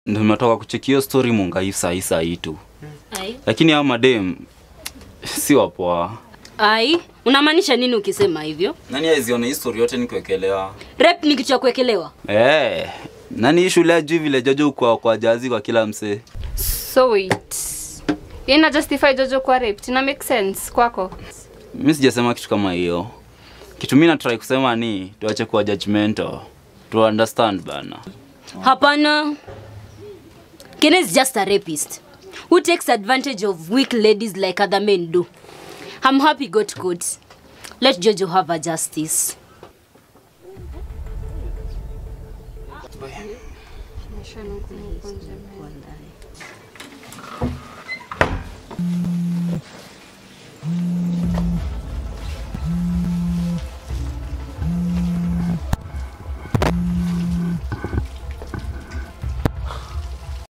Ndio nimetoka kucheki hiyo story Mungai saa saa hii tu. Ai. Lakini hao madem si wapoa. Ai, unamaanisha nini ukisema hivyo? Nani aiziona hii story yote nikuwekelewa? Rep ni kitu cha kuwekelewa. Eh, nani hii shule ajui vile Jojo kwa kwa jazi kwa kila msee. So wait. Yeye ina justify Jojo kwa raped. Ina make sense kwako? Mimi sijasema kitu kama hiyo. Kitu mimi na try kusema ni tuache kuwa judgmental. To understand bana. Hapana. Ken is just a rapist who takes advantage of weak ladies like other men do. I'm happy got caught. Let Jojo have her justice.